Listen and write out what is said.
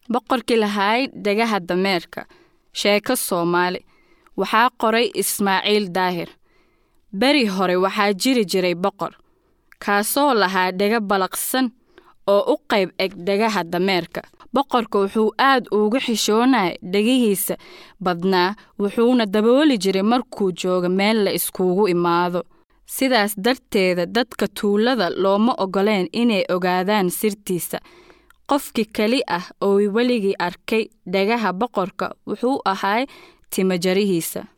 boqorkii lahaay dhagaha dameerka sheeko soomaali waxaa qoray ismaaciil daahir beri hore waxaa jiri jiray boqor kaasoo lahaa dhega balaqsan oo u qayb eg dhagaha dameerka boqorka wuxuu aad uga xishoonaya dhegihiisa badnaa wuxuuna dabooli jiray markuu joogo meel la iskugu imaado sidaas darteeda dadka tuulada looma ogoleen inay ogaadaan sirtiisa qofkii keli ah oo weligii arkay dhagaha boqorka wuxuu ahaa timajarihiisa